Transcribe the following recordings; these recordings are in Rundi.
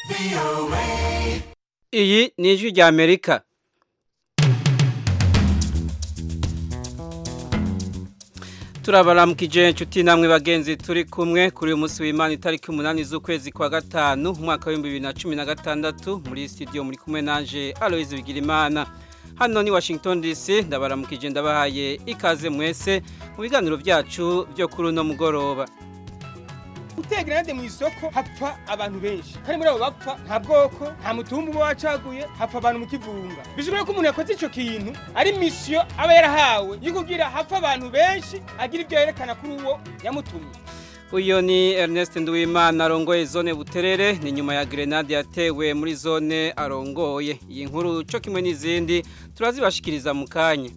iyi ni ijwi rya amerika turabaramukije inshuti namwe bagenzi turi kumwe kuri uyu munsi w'imana itariki umunani z'ukwezi kwa gatanu umwaka w'ibihumbi bibiri na cumi na gatandatu muri studio muri kumwe nanje aloyizi bigirimana hano ni washington dc ndabaramukije ndabahaye ikaze mwese mu biganiro byacu byo kuri uno mugoroba gutera grenade mu isoko hapfa abantu benshi kandi muri abo bapfa nta bwoko nta mutumba uba wacaguye hapfa abantu mu kivunga bishobora ko umuntu yakoze ico kintu ari misiyo aba yarahawe yo kugira hapfa abantu benshi agira ibyo yerekana kuri uwo yamutumye uyu ni Ernest Nduwimana arongoye zone buterere ni nyuma ya grenade yatewe muri zone arongoye iyi nkuru cyo kimwe n'izindi turazibashikiriza mu kanya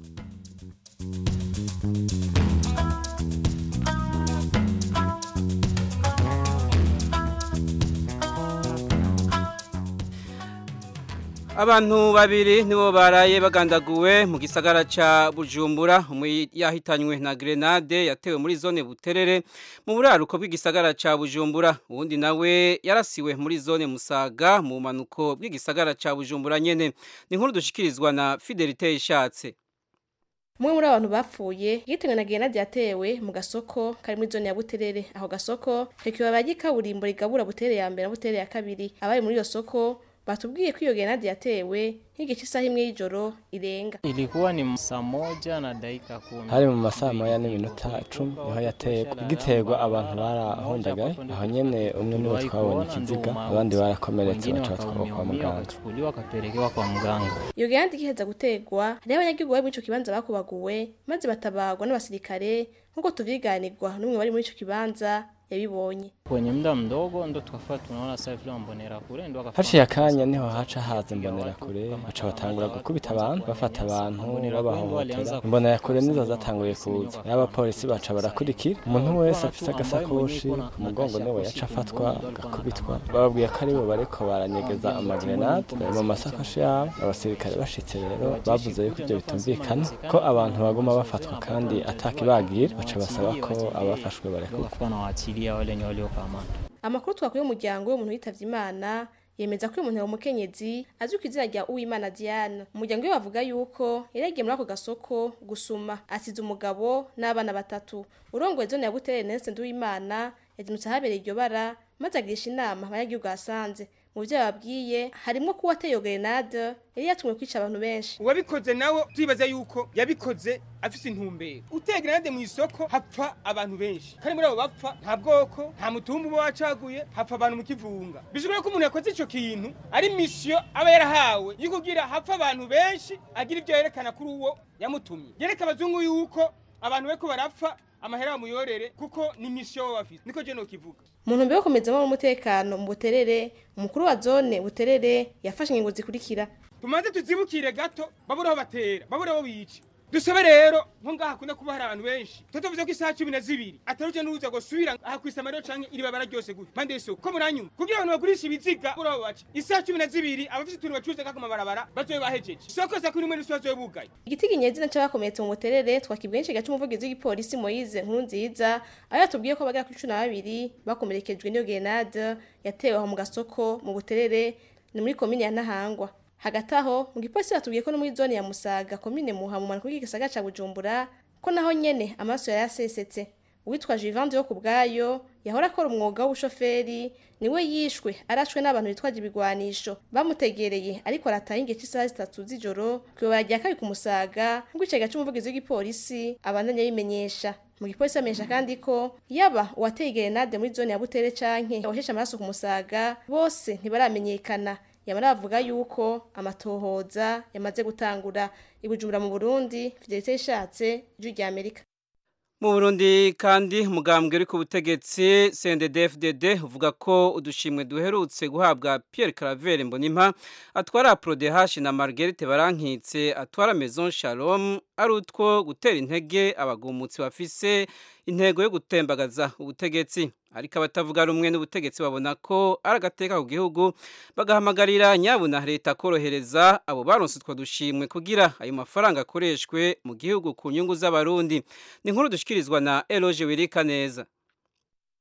abantu babiri nibo baraye bagandaguwe mu gisagara ca Bujumbura yahitanywe na grenade yatewe muri zone Buterere mu buraruko bw'igisagara ca Bujumbura uwundi nawe yarasiwe muri zone Musaga mu manuko bw'igisagara ca Bujumbura nyene ni nkuru dushikirizwa na Fidelite Ishatse Mwe muri abantu bapfuye yitengwe na grenade yatewe mu gasoko kari muri zone ya Buterere aho gasoko hekiwa bagikaburimbo rigabura Buterere ya mbere na Buterere ya kabiri abari muri iyo soko batubwiye ko iyo grenade yatewe nk'igice isaha imwe y'ijoro irenga Ilikuwa ni saa moja na dakika kumi. hari mu masaha moya n'iminota icumi niho yaterwa igiterwa abantu barahundagaye aho nyene umwe niwe twabonye ikiziga abandi barakomeretse Wengine baca batwarwa kwa wakaumia muganga wakachukuliwa wakapelekewa kwa mganga. iyo grenade igiheza gutegwa hariho abanyagihugu bari muri ico kibanza bakubaguwe maze batabagwa n'abasirikare nk'uko tuvyiganirwa n'umwe wari muri ico kibanza yabibonye Kwenye muda mdogo ndo tukafaa tunaona sasa vile mbonera kule ndo wakafa- haciye akanya niho haca haza imbonera kure baca batangura gukubita abantu bafata abantu babahohotera imbonera kure nizo zatanguye kuza n'abapolisi baca barakurikira umuntu wese afise agasakoshi ku mugongo niwe yaca afatwa agakubitwa bababwiye ko aribo bariko baranyegeza amagrenade bari mu masakoshi yabo abasirikare bashitse rero bavuze yuko ibyo bitumvikana ko abantu baguma bafatwa kandi atakibagira baca basaba ko abafashwe barekurwa wakafa na waachilia wale wenye waliokamata. amakuru twakuye umuryango w'umuntu witavye imana yemeza ko uyu muntu ari umukenyezi azwi ku izina rya uwimana diane umuryango we bavuga yuko yari yagiye muri ako gasoko gusuma asize umugabo n'abana batatu urongoye zone ya butere nese nduwimana yazindutse ahabereye iryo bara maze agirisha inama abanyagihugu ahasanze mu vyo yababwiye harimwo ko uwateye iyo grenade yari yatumwe kwica abantu benshi uwabikoze nawe twibaza yuko yabikoze afise intumbero utera grenade mu isoko hapfa abantu benshi kandi muri abo bapfa nta bwoko nta mutumba uba wacaguye hapfa abantu mu kivunga bishobora ko umuntu yakoze ico kintu ari misiyo aba yarahawe yo kugira hapfa abantu benshi agira ibyo yerekana kuri uwo yamutumye yereka abazungu yuko abantu bariko barapfa amahera bamuyorere kuko ni misiyo baba bafise niko je nokivuga mu ntumbero yo gukomezamo umutekano mu buterere umukuru wa zone buterere yafashe ingingo zikurikira tumaze tuzibukire gato babura aho batera babura aho bica dusabe rero nko ngaha hakunda kuba hari abantu benshi tutuvuze ko isaha cumi na zibiri ataruje n'uza ngo subira aha kw'isamariro canke iri babara ryose gute mpande y'isoko ko muranyuma kugira abantu bagurisha ibiziga babura aho baca isaha cumi na zibiri abafise utuntu bacuruza kako mabarabara bazobe bahejeje isoko za kuri rimwe n'isi bazobe bugaye igiti kinyezina c'abakomeretse mu buterere twakibwiye nshiga c'umuvugizi w'igipolisi Moise nkuru nziza aho yatubwiye ko bagera kuri cumi na babiri bakomerekejwe n'iyo grenade yatewe aho mu gasoko mu buterere ni muri komine ya Ntahangwa hagati aho mu gipolisi batubwiye ko no muri zone ya Musaga komine Muha mu manuko y'igisagara ca Bujumbura ko naho nyene amaraso yari yasesetse uwitwa Jivande yo kubwayo yahora akora umwuga w'ubushoferi niwe yishwe arashwe n'abantu bitwaje ibigwanisho bamutegereye ariko arataha ingice isaha zitatu z'ijoro kwibara rya kabiri ku Musaga nk'uko icega c'umuvugizi w'igipolisi abandanya bimenyesha mu gipolisi bamenyesha kandi ko yaba uwateye grenade muri zone ya Butere canke washeshe amaraso ku Musaga bose ntibaramenyekana yamara bavuga yuko amatohoza yamaze gutangura ibujumbura mu Burundi Fidelite ishatse ijwi rya Amerika mu Burundi kandi umugambwe uri ku butegetsi CNDD-FDD uvuga ko udushimwe duherutse guhabwa Pierre Claver Mbonimpa atwara Prodehash na Marguerite Barankitse atwara Maison Shalom ari utwo gutera intege abagumutsi bafise intego yo gutembagaza ubutegetsi ariko abatavuga rumwe n'ubutegetsi babona ko ari agateka ku gihugu bagahamagarira nyabuna leta korohereza abo baronse utwo dushimwe kugira ayo mafaranga akoreshwe mu gihugu ku nyungu z'abarundi ni nkuru dushikirizwa na Eloge Wirika neza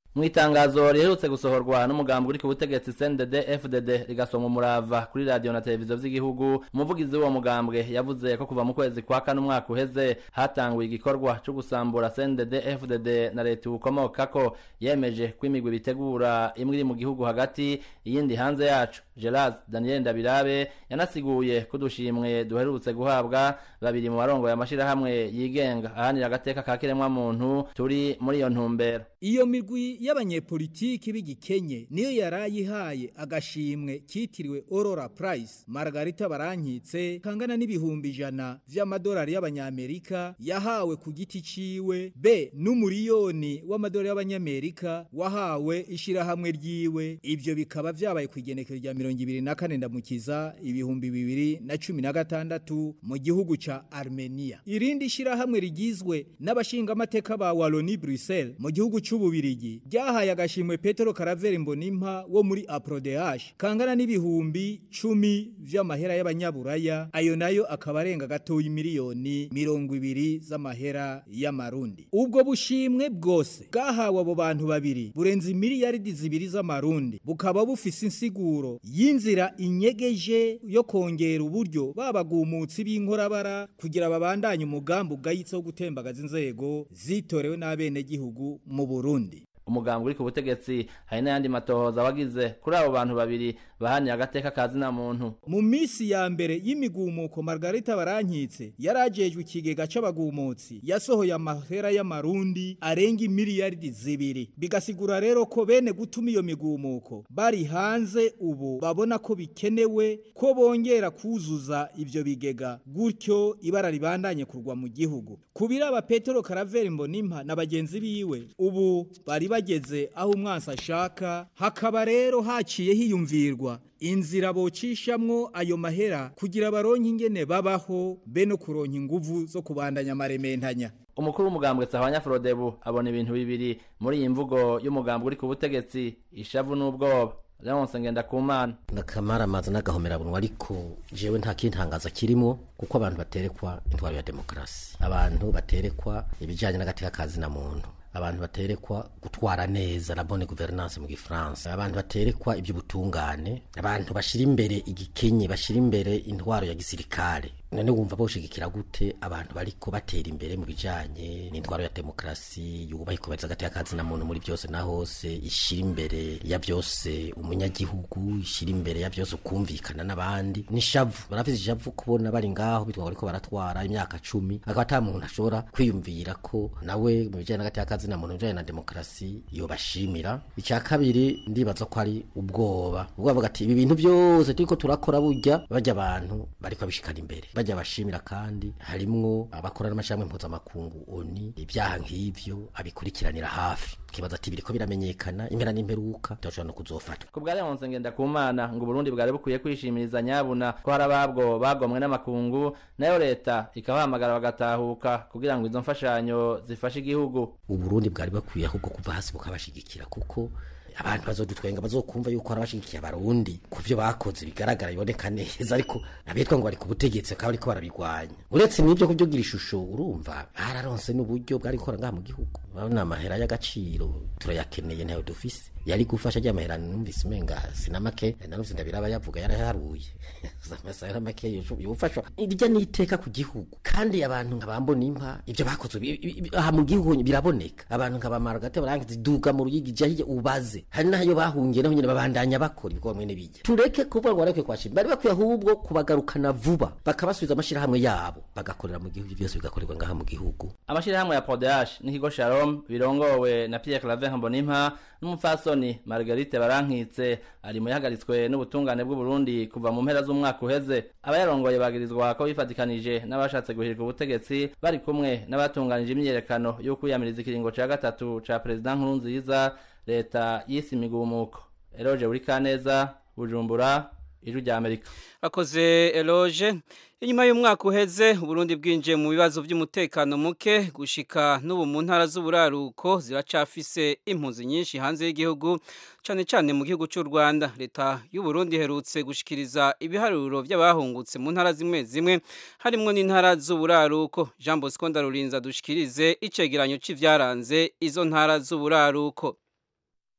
mu itangazo riherutse gusohorwa n'umugambi uri ku butegetsi CNDD FDD rigasoma umurava kuri radio na televiziyo vy'igihugu umuvugizi w'uwo mugambwe yavuze ko kuva mu kwezi kwa kane umwaka uheze hatanguye igikorwa co gusambura CNDD FDD na leta ukomokako yemeje ko imigwi bitegura imwe iri mu gihugu hagati iyindi hanze yacu Gerard Daniel Ndabirabe yanasiguye ko dushimwe duherutse guhabwa babiri mu barongoye amashirahamwe yigenga ahanira agateka ka kiremwa muntu turi muri iyo ntumbero iyo migwi y'abanyepolitiki b'igikenye niyo yarayihaye agashimwe kitiriwe Aurora Prize Margarita Barankitse kangana n'ibihumbi ijana vy'amadolari y'abanyamerika yahawe ku giti ciwe be n'umuriyoni w'amadolari y'abanyamerika wahawe ishirahamwe ryiwe ivyo bikaba vyabaye ku igenekezo rya mirongo ibiri na kane ndamukiza ibihumbi bibiri na cumi na gatandatu mu gihugu ca Armenia irindi shirahamwe rigizwe n'abashingamateka ba Wallonie Bruxelles mu gihugu c'ububirigi ryahaye agashimwe Petero Caravere Mbonimpa wo muri APRODH kangana n'ibihumbi cumi vy'amahera y'abanyaburaya ayo nayo akaba arenga gatoyi miliyoni mirongo ibiri z'amahera y'amarundi ubwo bushimwe bwose bwahawe abo bantu babiri burenze miliyaridi zibiri z'amarundi bukaba bufise insiguro y'inzira inyegeje yo kongera uburyo babagumutsi b'inkorabara kugira babandanye umugambi ugayitse wo gutembagaza inzego zitorewe n'abenegihugu mu Burundi umugambi uri ku butegetsi hari n'ayandi matohoza wagize kuri abo bantu babiri bahaniye agateka ka zina muntu mu minsi ya mbere y'imigumuko Margarita Barankitse yarajejwe ikigega c'abagumutsi yasohoye amahera y'amarundi arenga miliyaridi zibiri bigasigura rero ko bene gutuma iyo migumuko bari hanze ubu babona ko bikenewe ko bongera kuzuza ivyo bigega gutyo ibara ribandanye kurwa mu gihugu kubiraba Petero Caravere Mbonimpa na bagenzi biwe ubu bari bageze aho umwansi ashaka hakaba rero haciye hiyumvirwa inzira bocishamwo ayo mahera kugira baronke ingene babaho be no kuronka inguvu zo kubandanya amarementanya umukuru w'umugambwe Sahwanya Frodebu abona ibintu bibiri muri iyi mvugo y'umugambwe uri ku butegetsi ishavu n'ubwoba Leonce Ngendakumana ndakamara amazi n'agahomerabunwa ariko jewe nta kintangaza kirimo kuko abantu baterekwa intwaro ya demokarasi abantu baterekwa ibijyanye n'agateka kazi na muntu abantu baterekwa gutwara neza la bonne gouvernance mu gifaransa abantu baterekwa iby'ubutungane abantu bashira imbere igikenye bashira imbere intwaro ya gisirikare none wumva boshigikira gute abantu bariko batera imbere mu bijanye n'intwaro ya demokrasi yubaha ikubahiriza agateka kazi na muntu muri byose na hose ishira imbere ya byose umunyagihugu ishira imbere ya byose ukumvikana n'abandi nishavu barafise ishavu kubona bari ngaho bitwa bariko baratwara imyaka cumi akaba ata muntu ashobora kwiyumvira ko nawe mu bijanye n'agateka kazi na muntu bijanye na demokrasi yobashimira icya kabiri ndibaza ko ari ubwoba ubwo bavuga ati ibi bintu byose turiko turakora burya bajya abantu bariko bishikana imbere bajya bashimira kandi harimwo abakora n'amashami mpuzamakungu oni ibyaha nk'ivyo abikurikiranira hafi kibaza ati biriko biramenyekana impera n'imperuka turashobora no kuzofatwa ku bwa Leonce Ngendakumana ngo Burundi bwari bukwiye kwishimiriza nyabuna ko hari ababwo bagomwe n'amakungu nayo leta ikabahamagara bagatahuka kugira ngo izo mfashanyo zifashe igihugu uburundi bwari bakwiye ahubwo kuva hasi bukabashigikira kuko abantu bazodutwenga bazokumva yuko hari abashigikiye abarundi ku byo bakoze bigaragara biboneka neza ariko abitwa ngo bari ku butegetsi bakaba bariko barabigwanya uretse n'ibyo kubyugira ishusho urumva bararonse n'uburyo bwari gukora ngaha mu gihugu urabona amahera y'agaciro turayakeneye ntayo dufise yari gufasha ajya amahera numvise umenga sinamake narumvise ndabiraba yavuga yaraharuye amasahera make yofashwa irya n'iteka ku gihugu kandi abantu nka bambona impa ibyo bakoze aha mu gihugu biraboneka abantu nka bamaragate barangiza duga mu ruyigi jya ubaze hari n'ayo bahungiye naho nyine babandanya bakora ibikorwa mwene bijya tureke kuvuga ngo barekwiye kwashima bari bakwiye ahubwo kubagarukana vuba bakabasubiza amashirahamwe yabo bagakorera mu gihugu byose bigakorerwa ngaha mu gihugu amashirahamwe ya Podash n'ikigo Shalom birongowe na Pierre Claver Mbonimpa n'umupfasoni Marguerite Barankitse ari mu yahagaritswe n'ubutungane bw'u Burundi kuva mu mpera z'umwaka uheze abayarongoye bagirizwa ko bifatikanije n'abashatse guhirika ubutegetsi bari kumwe n'abatunganije imyiyerekano yo kwiyamiriza ikiringo ca gatatu ca President Nkurunziza leta yise imigumuko Eroge Burikaneza Bujumbura ijwi rya Amerika akoze Eloge inyuma y'umwaka uheze Burundi bwinjiye mu bibazo by'umutekano muke gushika n'ubu mu ntara z'uburaruko ziracafise impunzi nyinshi hanze y'igihugu cyane cyane mu gihugu cy'u Rwanda leta y'u Burundi herutse gushikiriza ibiharuro by'abahungutse mu ntara zimwe zimwe harimo n'intara z'uburaruko Jean Bosco Ndarurinza dushikirize icegeranyo c'ivyaranze izo ntara z'uburaruko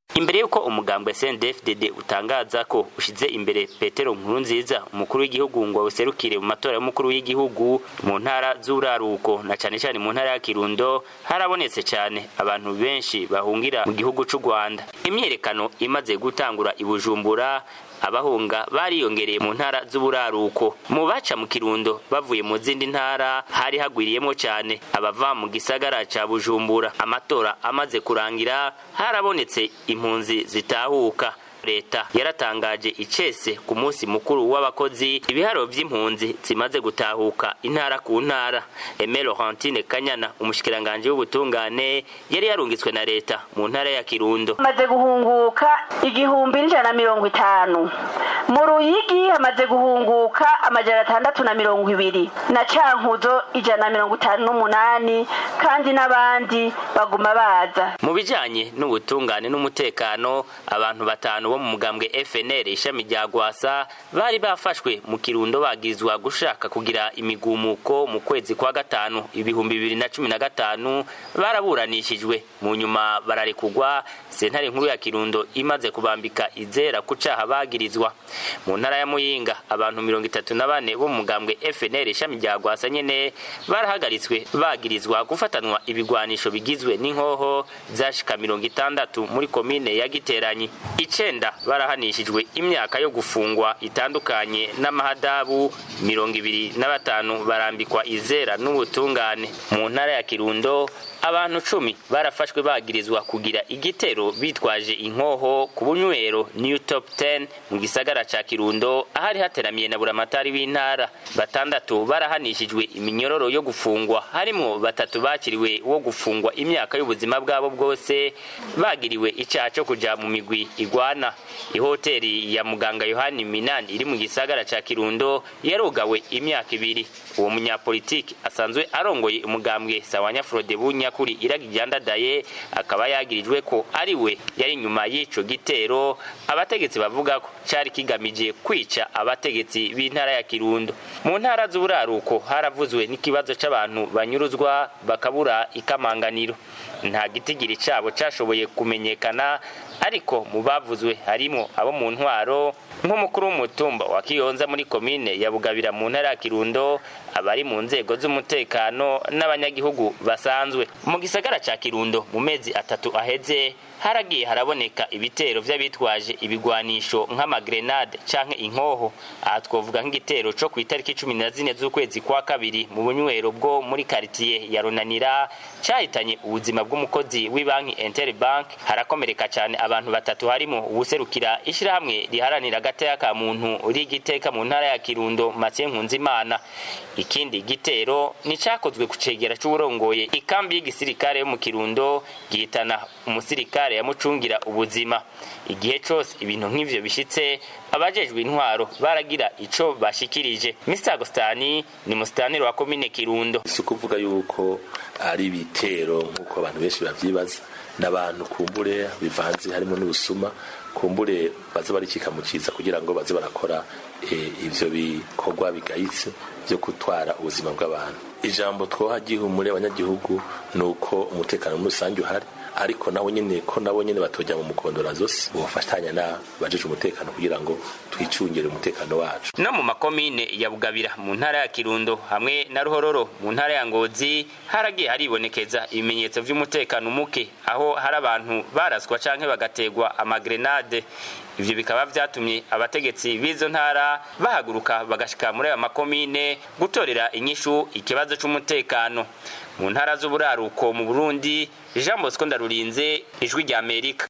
imbere y'uko umugambwe CNDD-FDD utangaza ko ushize imbere Petero Nkurunziza umukuru w'igihugu ngo awuserukire mu matora y'umukuru w'igihugu mu ntara z'uraruko na cane cane mu ntara ya Kirundo harabonetse cyane abantu benshi bahungira mu gihugu c'u Rwanda imyerekano imaze gutangura i Bujumbura abahunga bariyongereye mu ntara z'uburaruko mu baca mu kirundo bavuye mu zindi ntara hari hagwiriyemo cyane abava mu gisagara ca bujumbura amatora amaze kurangira harabonetse impunzi zitahuka leta yaratangaje icese ku munsi mukuru w'abakozi ibiharo vy'impunzi zimaze gutahuka intara ku ntara Aime Laurentine Kanyana umushikiranganje w'ubutungane yari yarungitswe na leta mu ntara ya Kirundo hamaze guhunguka igihumbi n'ijana na mirongo itanu mu ruyigi hamaze guhunguka amajana atandatu na mirongo ibiri na cankuzo ijana na mirongo itanu n'umunani kandi n'abandi baguma baza mu bijanye n'ubutungane n'umutekano abantu batanu bo mu mugambwe FNL ishami rya Gwasa bari bafashwe mu kirundo bagizwa gushaka kugira imigumuko mu kwezi kwa gatanu ibihumbi bibiri na cumi na gatanu baraburanishijwe mu nyuma bararekugwa sentare nkuru ya kirundo imaze kubambika izera ku caha bagirizwa mu ntara ya muyinga abantu mirongo itatu na bane bo mu mugambwe FNL ishami rya Gwasa nyene barahagaritswe bagirizwa gufatanwa ibigwanisho bigizwe n'inkoho zashika mirongo itandatu muri komine ya Giteranyi icenda barahanishijwe imyaka yo gufungwa itandukanye n'amahadabu mirongo ibiri na batanu barambikwa izera n'ubutungane mu ntara ya kirundo abantu cumi barafashwe bagirizwa kugira igitero bitwaje inkoho ku bunywero new top 10 mu gisagara ca kirundo ahari hateramiye na buramatari w'intara batandatu barahanishijwe iminyororo yo gufungwa harimwo batatu bakiriwe wo gufungwa imyaka y'ubuzima bwabo bwose bagiriwe icaha co kuja mu migwi igwana ihoteri ya muganga yohani minani iri mu gisagara ca kirundo yarugawe imyaka ibiri uwo munyapolitiki asanzwe arongoye umugambwe sawanya frode bunyakuri iraga iryandadaye akaba yagirijwe ko ari we yari inyuma y'ico gitero abategetsi bavuga ko cari kigamije kwica abategetsi b'intara ya kirundo mu ntara z'uburaruko haravuzwe n'ikibazo c'abantu banyuruzwa bakabura ikamanganiro nta gitigiri cabo cashoboye kumenyekana ariko mu bavuzwe harimo abo mu ntwaro nk'umukuru w'umutumba wa kiyonza muri komine ya bugabira mu ntara ya kirundo abari mu nzego z'umutekano n'abanyagihugu basanzwe mu gisagara ca kirundo mu mezi atatu aheze haragiye haraboneka ibitero vy'abitwaje ibigwanisho nk'amagrenade canke inkoho aha twovuga nk'igitero co kw'itariki cumi na zine z'ukwezi kwa kabiri mu bunywero bwo muri karitiye ya runanira cahitanye ubuzima bw'umukozi w'ibanki interbank harakomereka cane abantu batatu harimo uwuserukira ishirahamwe riharanira agateka ka muntu rigiteka mu ntara ya kirundo mathieu nkunzimana ikindi gitero ni cakozwe ku cegera c'uwurongoye ikambi y'igisirikare yo mu kirundo gihitana umusirikare yamucungira ubuzima igihe cose ibintu nk'ivyo bishitse abajejwe intwaro baragira ico bashikirije Mr Agostani ni musitaniro wa komine Kirundo si ukuvuga yuko ari ibitero nk'uko abantu benshi bavyibaza n'abantu kumbure bivanze harimo n'ubusuma kumbure baza barikika mu ciza kugira ngo baze barakora ivyo bikorwa bigayitse vyo gutwara ubuzima bw'abantu ijambo twoha gihumure abanyagihugu ni uko umutekano muri rusange uhari ariko nabo nyene ko nabo nyene batojya mu mukondora zose bofatanya na bajeje umutekano kugira ngo twicungire umutekano wacu no mu makomine ya bugabira mu ntara ya kirundo hamwe na ruhororo mu ntara ya ngozi haragiye haribonekeza ibimenyetso vy'umutekano muke aho hari abantu baraswa canke bagategwa amagrenade ivyo bikaba vyatumye abategetsi b'izo ntara bahaguruka bagashika muri ayo makomine gutorera inyishu ikibazo c'umutekano mu ntara z'uburaruko mu burundi jean bosco ndarurinze ijwi rya amerika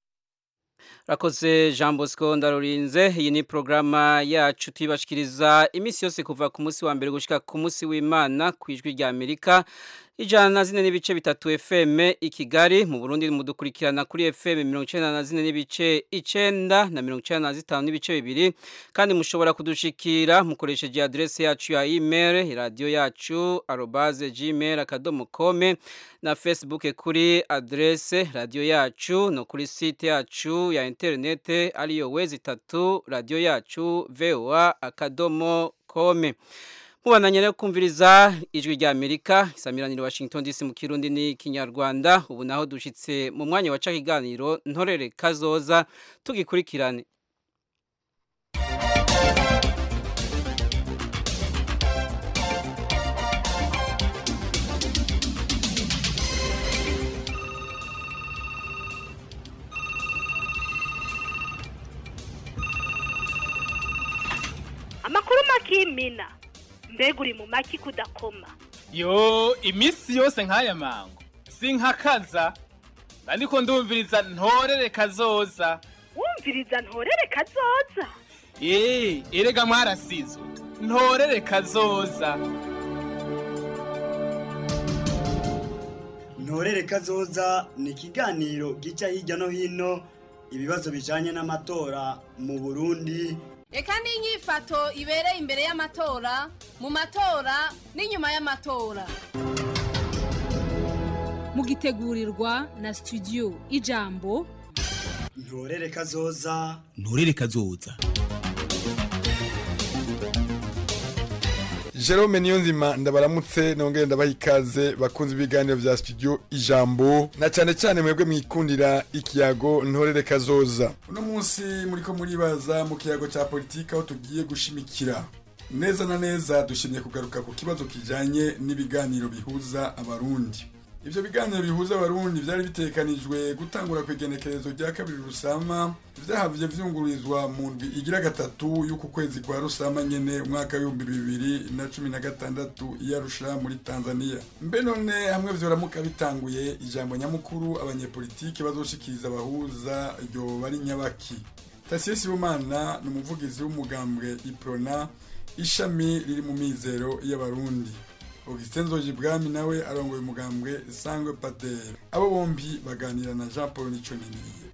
Rakoze Jean Bosco ndarurinze iyi ni programa yacu tubashikiriza imisi yose kuva ku munsi wa mbere gushika ku munsi w'Imana kwijwi rya Amerika ijana na zine n'ibice bitatu FM i Kigali mu Burundi mudukurikirana kuri FM 94 n'ibice icenda na 95 n'ibice bibiri kandi mushobora kudushikira mukoresheje adresse yacu ya email radio yacu @gmail.com na Facebook kuri adresse radio yacu no kuri site yacu ya internet ariyo wezi tatu radio yacu voa akadomo com Mubandanye rero kumviriza ijwi rya Amerika isamiraniro Washington DC mu Kirundi ni Kinyarwanda ubu naho dushitse mu mwanya wa kiganiro ntorere kazoza tugikurikirane amakuru makimina mbega uri mu maki kudakoma yo iminsi yose nk'aya mango sinkakaza ariko ndumviriza ntorere kazoza wumviriza ntorere kazoza eee erega mwarasizwe ntorere kazoza ntorere kazoza ni ikiganiro gica hirya no hino ibibazo bijanye n'amatora mu burundi reka n'inyifato ibereye imbere y'amatora mu matora n'inyuma y'amatora mugitegurirwa na studio ijambo ntorere kazoza nturere kazoza Jerome Niyonzima ndabaramutse nongere ndabaha ikaze bakunze ibiganiro vya studio ijambo na cyane cyane mwebwe mwikundira ikiyago ntorere kazoza uno munsi muriko muribaza mu kiyago ca politika aho tugiye gushimikira neza na neza dushimye kugaruka ku kibazo kijanye n'ibiganiro bihuza abarundi ivyo biganiro bihuza abarundi vyari bitekanijwe gutangura ku igenekerezo rya kabiri rusama vyahavye vyungururizwa mu ndwi igira gatatu y'uku kwezi kwa rusama nyene umwaka w'ibihumbi bibiri na cumi na gatandatu i Arusha muri tanzania mbe none hamwe vyoramuka bitanguye ijambo nyamukuru abanyepolitike bazoshikiriza abahuza ryoba ari nyabaki tasiye sibomana ni umuvugizi w'umugambwe iprona ishami riri mu mizero y'abarundi Augustin Nzojibwami nawe arongoye umugambwe Sangwe Pater abo bombi baganira na Jean Paul Niconiniye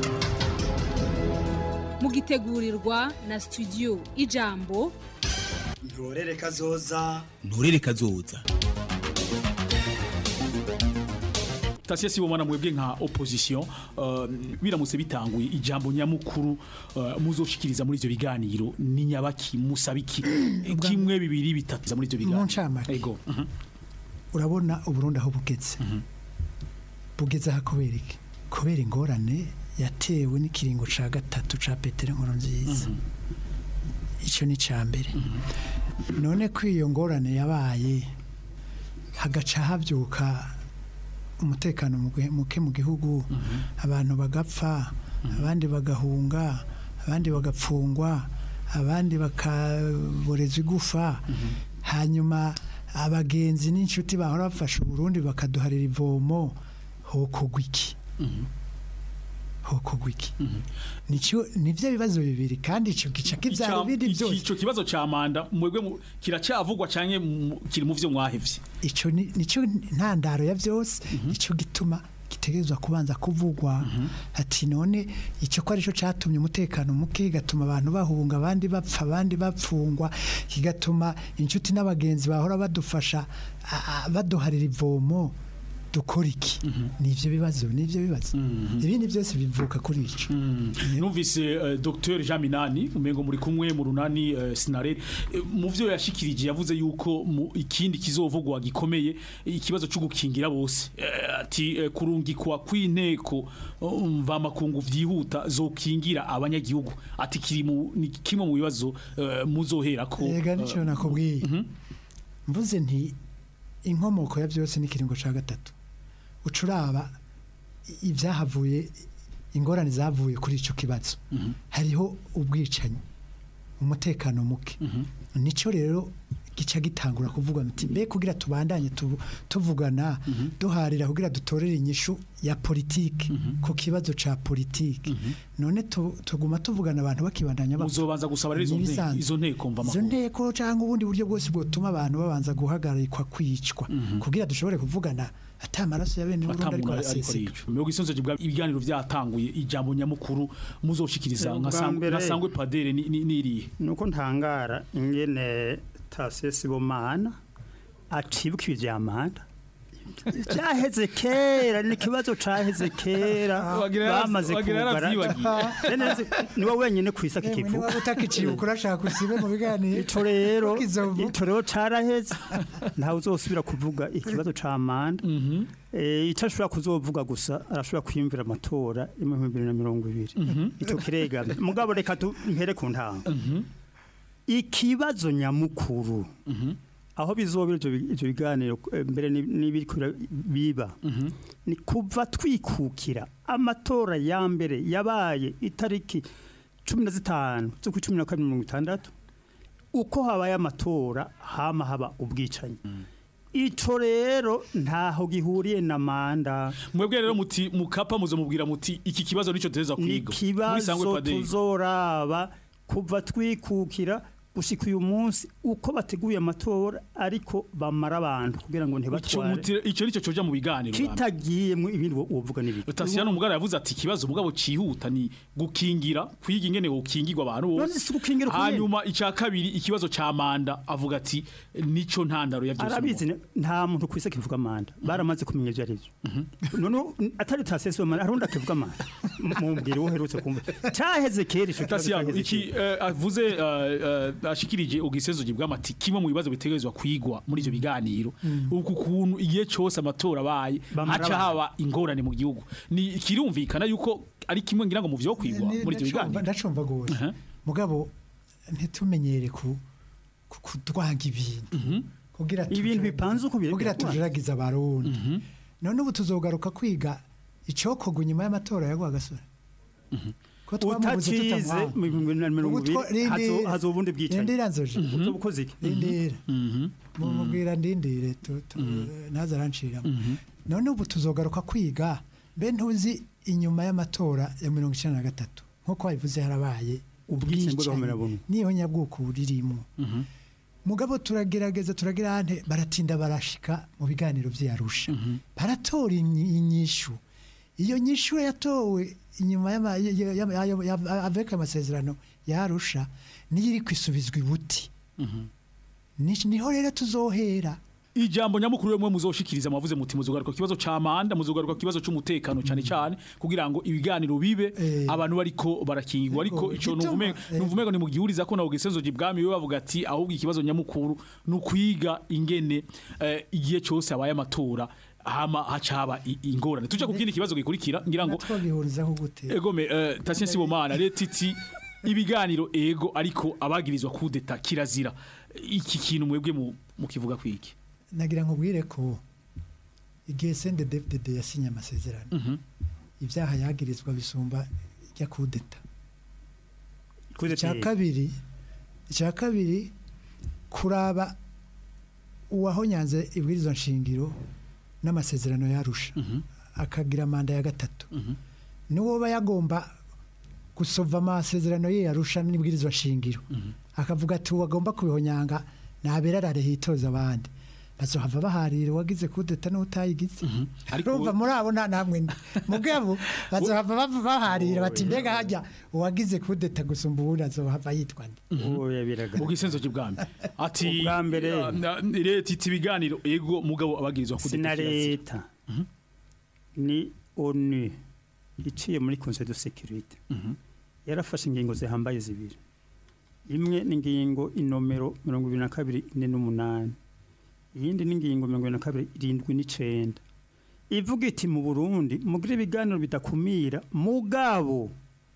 mugitegurirwa na studio ijambo ntorere kazoza nturere kazoza tasiye sibomana mwebwe nka opposition uh, biramutse bitanguye ijambo nyamukuru uh, muzoshikiriza muri ivyo biganiro ni nyabaki musabiki kimwe bibiri bitatu muri ivyo biganiro mu ncamake ego mhm. urabona uburundi aho bugeze bugeze aha kubera iki kubera ingorane yatewe n'ikiringo ca gatatu ca petero nkuru nziza icyo ni icya mbere none ko iyo ngorane yabaye hagaca habyuka umutekano muke- muke mu gihugu abantu bagapfa abandi bagahunga abandi bagapfungwa abandi bakaboreza igufa hanyuma abagenzi n'inshuti bahora bafasha uburundi bakaduharira ivomo hokogwa iki hokogwa iki nicyo nivyo bibazo bibiri kandi ico gica kivyara Ica- ibindi iki- byose ico kibazo ca manda mwebwe mu- kiracyavugwa canke mu- kiri mu vyo mwahevye ico ni- nico ntandaro ya byose ico gituma gitegerezwa kubanza kuvugwa ati none icyo ko arico catumye umutekano muke kigatuma abantu bahunga abandi bapfa abandi bapfungwa kigatuma inshuti n'abagenzi bahora badufasha a- a- baduharira ivomo dukora iki nivyo bibazo nivyo bibazo ibindi byose bivuka kuri ico numvise uh, Dr Jean Minani umengo muri kumwe mu runani uh, Sinare Eh, mu vyo yashikirije yavuze yuko mu ikindi kizovugwa gikomeye ikibazo cyo gukingira bose Eh, ati eh, kurungikwa kw'inteko uh, mva makungu vyihuta zokingira abanyagihugu ati kiri mu ni kimwe mu bibazo uh, muzohera ko Ega nico eh, nakubwiye mvuze nti inkomoko ya byose ni kiringo ca gatatu ucuraba i- ibyahavuye ingorane zavuye kuri ico kibazo hariho ubwicanyi umutekano muke nico rero gica gitangura kuvuga muti mbe kugira tubandanye tu- tuvugana duharira kugira dutorere inyishu ya politike ku kibazo ca politike none tu- tuguma tuvugana abantu bakibandanya bapfa. muzobanza gusaba rero izo Ni nteko- ibisanzwe. izo nteko mva izo makungu nteko cyangwa ubundi buryo bwose bwotuma abantu babanza guhagarikwa kwicwa kugira dushobore kuvugana ata amaraso ya bene Burundi ariko atamuntu ariko araseseka arico mbego isonzo bwa ibiganiro vyatanguye ijambo nyamukuru muzoshikiriza Eh, nka ubwa Sangwe- mbere- nka sangwe padere ni- ni- niriye nuko ntangara ingene tase sibomana atibuka ibi vya manda cyaheze kera ni ikibazo cyaheze kera Wagira yara- bamaze wagira yaravyibagiye. Nene- ni wowe wenyine ku isi Emwe, akikivu niba utakicibuka urashaka usibe mu biganiro ico rero Kizovu. ico rero caraheze ntawe uzosubira kuvuga ikibazo ca manda Eh, ico ashobora kuzovuga gusa arashobora kwiyumvira amatora y'ibihumbi bibiri na mirongo ibiri ico kiregame mugabo reka tu- mpere ku ntango ikibazo nyamukuru aho bizobera ivyo bi- ivyo biganiro eh, mbere ni- n'ibiriko bira- biba ni kuva twikukira amatora ya mbere yabaye itariki cumi na zitanu z'ukwa cumi na kabiri mirongo itandatu uko habaye amatora hama haba ubwicanyi ico rero ntaho gihuriye na manda mwebwe rero muti mukapa muzomubwira muti iki kibazo nico tuza ni kwiga Muri Sangwe ikibazo Padiri. tuzoraba kuva twikukira gushika uyu munsi uko bateguye amatora ariko bamara abantu kugira ngo Ico ntibatware muti- ico nico coja mu biganiro bamwe. kitagiyemwo ibindi wo- wovuga n'ibiki Tasiyano umugara yavuze ati ikibazo mugabo cihuta ni gukingira kwiga ingene gukingirwa abantu None bose si gukingira uko nyene. hanyuma ica kabiri ikibazo ca manda avuga ati nico ntandaro ya byose arabizi ne- nta muntu kwise kivuga manda baramaze kumenya ivyo arivyo none atari tasese manda harundi akivuga manda mumbwire wo herutse kumva caheze kera ico kibazo Tasiyano caheze iki kera. eh, avuze eh, eh, ashikirije ugisezo gibwamati kimwe mu bibazo bitegerezwa kwigwa muri ivyo biganiro uku kuntu igihe cose amatora abaye Bamara haca abantu. haba ingorane mu gihugu ni kirumvikana yuko ari kimwe ngira ngo mu vyo kwigwa Ni- muri ivyo ndacumva- biganiro ndacumva gose mugabo ntitumenyere ku ku- kudwanga ibintu kugira ibintu bipanze uko biri kugira tujeragize abarundi none ubu tuzogaruka kwiga icokorwa inyuma y'amatora ya Rwagasore ko twamubuze utacize tutamwanga. mu bihumbi bibiri na mirongo Ubu two- ibiri hazo- rindira. hazoba ubundi bwicanyi Rindira nzoje uzoba ukoze iki rindira mumubwira ndindire tu- tu- ntaza aranciramo none ubu tuzogaruka kwiga mbe ntuzi inyuma y'amatora ya mirongo icyenda na gatatu nk'uko wabivuze harabaye Ubwicanyi bw'agahomerabuntu. niyo nyabwoko buririmo mugabo turagerageza turagira hante baratinda barashika mu biganiro vy'Arusha baratora inyi- inyishu iyo nyishu yatowe inyuma y'ama- y- y- y'ama- y'ayo- ya- avec amasezerano y'Arusha niyo iri kwisubizwa ibuti Ni- niho rero tuzohera ijambo nyamukuru rimwe muzoshikiriza mwavuze muti muzogaruka ku kibazo ca manda muzogaruka ku kibazo c'umutekano cyane cyane kugira ngo ibiganiro bibe abantu bariko barakingirwa ariko ico Igituma- nuvume nuvume ni mu gihuriza ko nawo gisenzo gibwami we bavuga ati ahubwo ikibazo nyamukuru ni ukwiga ingene eh, igihe cyose abaye amatora hama hacaba i- ingorane tuje ku kindi kibazo gikurikira ngira ngo twagihurizaho gute egome uh, tasien sibomana leta iti ibiganiro ego ariko abagirizwa kudeta kirazira iki kintu mwebwe mu- mukivuga kwiki nagira nkubwire ko igihe CNDD-FDD yasinye amasezerano ibyaha yagirizwa bisumba ijya kudeta icya kabiri icya kabiri kuraba uwahonyanze ibwirizwa nshingiro n'amasezerano yarusha akagira manda ya gatatu niwo aba yagomba gusova amasezerano ye yarusha n'ibwirizwa nshingiro akavuga ati uwagomba kubihonyanga ntaberarare hitoza abandi bazohava baharira uwagize kudeta n'utayigize urumva muri abo nta namwe ndi mugabo bazohava bava baharira bati mbega hajya uwagize kudeta gusumba uwundi azohava yitwa nde oya biraga mu gisenzo cy'ubwami ati Ubwa mbere. uh, na- leta iti ibiganiro ego mugabo abagirizwa kudeta sina kirazira. leta ni onu iciye muri conseil de sécurité yarafashe ingingo zihambaye zibiri imwe ni ingingo inomero mirongo ibiri na kabiri ine n'umunani iyindi ni ingingo mirongo ibiri na kabiri irindwi n'icenda ivuga iti mu burundi mugire ibiganiro bidakumira mugabo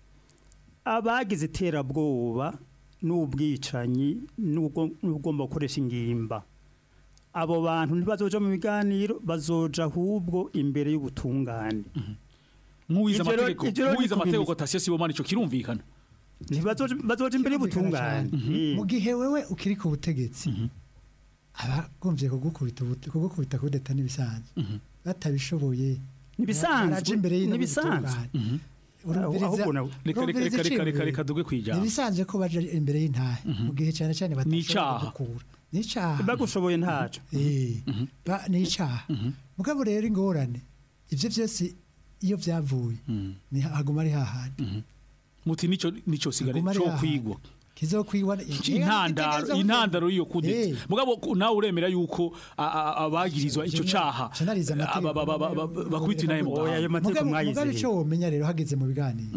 abagize iterabwoba n'ubwicanyi n'ubwo- n'ubugomba gukoresha ingimba abo bantu ntibazoja mu biganiro bazoja ahubwo imbere y'ubutungane nk'uwize Ivyo rero- amategeko ivyo rero nk'uwize ni amategeko kubimenya. tasien sibomana ico kirumvikana ntibazoja bazoja imbere y'ubutungane mu gihe wewe ukiri ku butegetsi abagombye kugukubita ubute- kugukubita kudeta n'ibisanzwe batabishoboye Nibisanzwe, baraja imbere y'ino nibisanzwe. butungane. Aho- Urumviriza- ahubwo nawe- reka- reka- urumviriza reka- reka- iciyumviro. reka duge kwijambo. nibisanzwe ko baja imbere y'intahe mu gihe cyane cyane N'icaha. batashobora gukura n'icaha bagushoboye ntaco Eh, ba- n'icaha mugabo rero ingorane ivyo vyose iyo vyavuye ni haguma ari hahandi muti nico nico sigare Haguma ari cyo hahandi. kwigwa kizokwigwa intandaro intandaro y'iyo kudeta mugabo ku- nawe uremera yuko a- a- abagirizwa ico caha Sinariza amategeko. aba- aba- aba- aba- bakubita inaye mu gahanga. Mugabe- mugabe icyo womenya rero hageze mu biganiro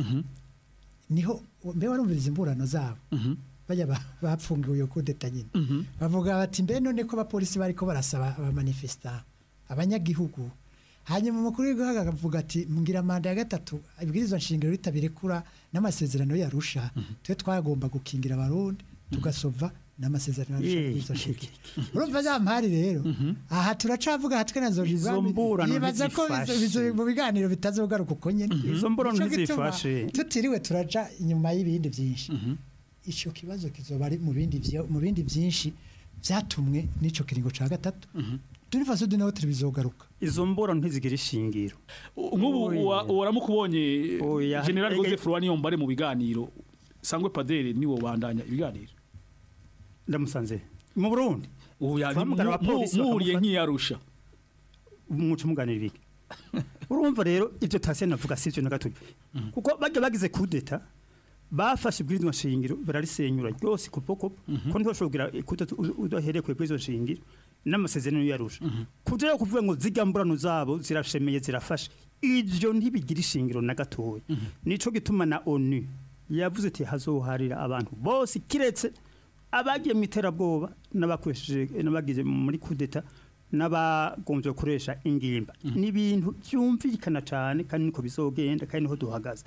niho mbe warumviriza imburano zabo bajya ba- bapfungiwe iyo kudeta nyine bavuga bati mbe none ko abapolisi bariko barasaba abamanifesta abanyagihugu hanyuma umukuru w'igihugu akavuga ati mbwira manda ya gatatu ibwirizwa nshingiro ritabirekura n'amasezerano yarusha twe twagomba gukingira abarundi tugasova n'amasezerano yarusha Eh, ibwirizwa nshingiro urumva za mpari rero aha turacavuga hatwe na zo Izo mburano yibaza ko ntizifashe. bizo- bizo- mu biganiro bitazogaruka uko nyene Izo mburano Nico gituma ntizifashe. tutiriwe turaja inyuma y'ibindi byinshi ico kibazo kizoba ari mu bindi vyo- mu bindi byinshi byatumwe n'ico kiringo ca gatatu turifaso dinaho bizogaruka izo mburano ntizigira ishingiro nk'ubu uwa- uwaramukubonye Oya. general Ege- joseph rwaniyombare mu biganiro sangwe padere niwo bandanya ibiganiro ndamusanze mu burundi Oya, Twahamagara mu- abapolisi mu- muhuriye bakamufata. nk'iyarusha umuco umuganirira iki urumva rero ibyo tasiye navuga si byo na gato kuko bajya bagize kudeta bafashe ibwirizwa nshingiro bararisenyura ryose kupokopo ko ntibashobora kugira kudeta u- udahereye ku ibwirizwa nshingiro n'amasezerano yarusha kugira kuvuga ngo zijya mburano zabo zirashemeye zirafashe ibyo ntibigira ishingiro na gatoya nico gituma na onu yavuze ati hazoharira abantu bose kiretse abagiye mu iterabwoba n'abakoresheje n'abagize muri kudeta n'abagombye gukoresha ingimba ni ibintu byumvikana cyane kandi niko bizogenda kandi niho duhagaze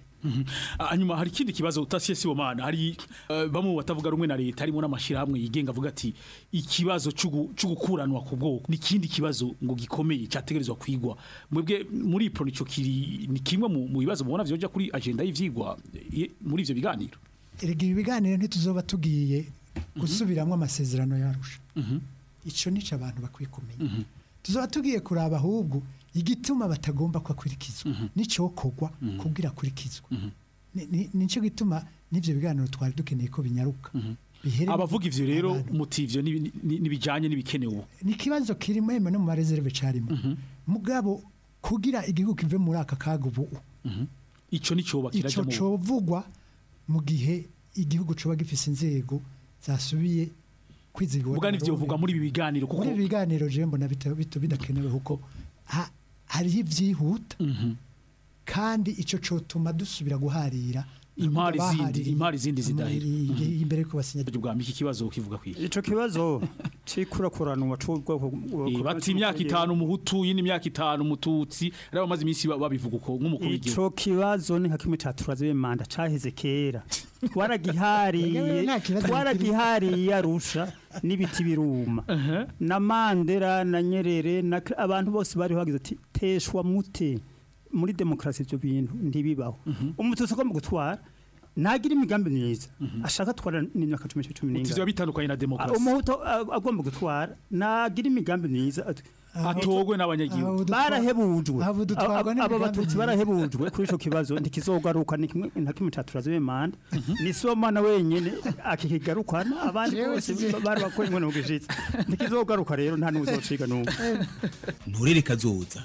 hanyuma hari ikindi kibazo utasiye sibomana hari eh, bamwe mu batavuga rumwe na leta harimo n'amashyirahamwe yigenga avuga ati ikibazo c'ugu- c'ugukuranwa ku bwoko ni ikindi kibazo ngo gikomeye cyategerezwa kwigwa mwebwe muri ipro nico kiri ni kimwe mu mu bibazo mubona vyoja kuri agenda y'ivyigwa eh, muri ivyo biganiro erega ibi biganiro ntituzoba tugiye gusubiramwo amasezerano yarusha ico nico abantu bakwiye kumenya tuzoba tugiye kuraba ahubwo igituma batagomba kwakurikizwa n'icokorwa kugira akurikizwa Ni- ni- nico gituma n'ivyo biganiro twari dukeneye ko binyaruka bihere abavuga ivyo rero muti ivyo ni- ni- nibijanye n'ibikenewe ni ikibazo kirimo yemwe no mu mareserve carimo mugabo kugira igihugu kive muri aka kaga ubu ico nicoba ico kirajya mu covugwa mu gihe igihugu coba gifise inzego zasubiye kwizigwa Muga nivyo vuga muri ibi biganiro kuko muri ibi biganiro je mbona bita- bita- bidakenewe kuko ha- hariho ivyihuta kandi ico cotuma dusubira guharira impari zindi abahaririye impari zindi zidahera muri- imbere yuko basinya bwa miki kibazo kivuga kwiye ico kibazo cikurakuranwa c'ubwoko Eh, bati imyaka itanu umuhutu yindi imyaka itanu umututsi rero bamaze iminsi ba- babivuga uko nk'umukuru w'igihugu ico kibazo ni nka kimwe caturaze manda caheze kera twaragihariye Nta kibazo twaragihariye arusha n'ibiti biruma na mandera na nyerere na abantu bose bari bagize ati teshwa mute muri demokarasi ibyo bintu ntibibaho umututsi agomba gutwara ntagira imigambi myiza ashaka atwara n'imyaka cumi cumi n'ingana Utiziba bitandukanye na demokarasi umuhutu a- agomba gutwara nagira imigambi myiza at- atogwe n'abanyagihugu barahebujwe aho dutwarwa Aba- aba n'imigambi batutsi myiza. barahebujwe kuri ico kibazo ntikizogaruka ni kimwe nta kimwe caturaze bemanda ni somana wenyene akikigarukana abandi Jewe bose sizi- bari bakora inkono mu gishitsi ntikizogaruka rero nta n'uzociga n'umwe nturere kazoza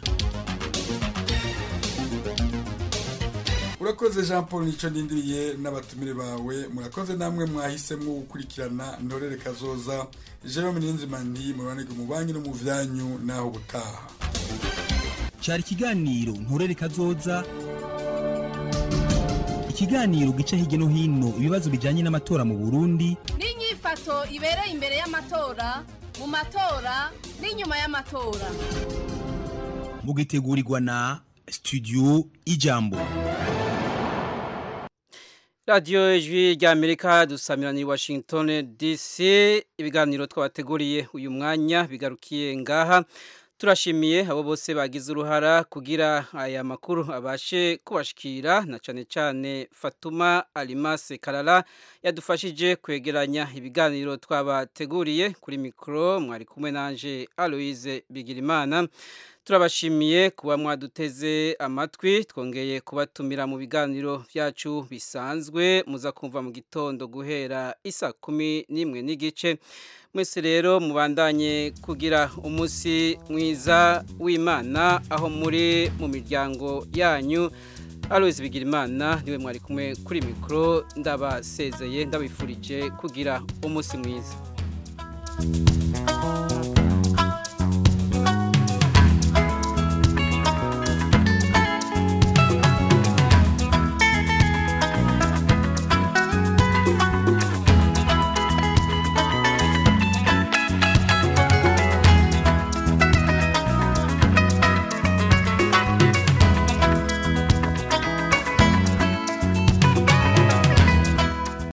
urakoze jean paul nicyo ndindiriye n'abatumire bawe murakoze namwe mwahisemo gukurikirana ntorere kazoza jerome niyonzimani mubanike mu banki no mu byanyu naho ubutaha cyari ikiganiro nturere kazoza ikiganiro gica hirya no hino ibibazo bijyanye n'amatora mu burundi n'inyifato ibereye imbere y'amatora mu matora n'inyuma y'amatora mugitegurirwa na studio ijambo radiyo ijwi ry'amerika dusamirana i washington dc ibiganiro twabateguriye uyu mwanya bigarukiye ngaha turashimiye abo bose bagize uruhara kugira aya makuru abashe kubashikira na cyane cyane fatuma alimase karara yadufashije kwegeranya ibiganiro twabateguriye kuri mikoro mwari kumwe nanje aloise bigirimana turabashimiye kuba mwaduteze amatwi twongeye kubatumira mu biganiro byacu bisanzwe muza kumva mu gitondo guhera isa kumi n'imwe n'igice mwese rero mubandanye kugira umunsi mwiza w'imana aho muri mu miryango yanyu Alois Bigirimana niwe mwari kumwe kuri mikro ndabasezeye ndabifurije kugira umunsi mwiza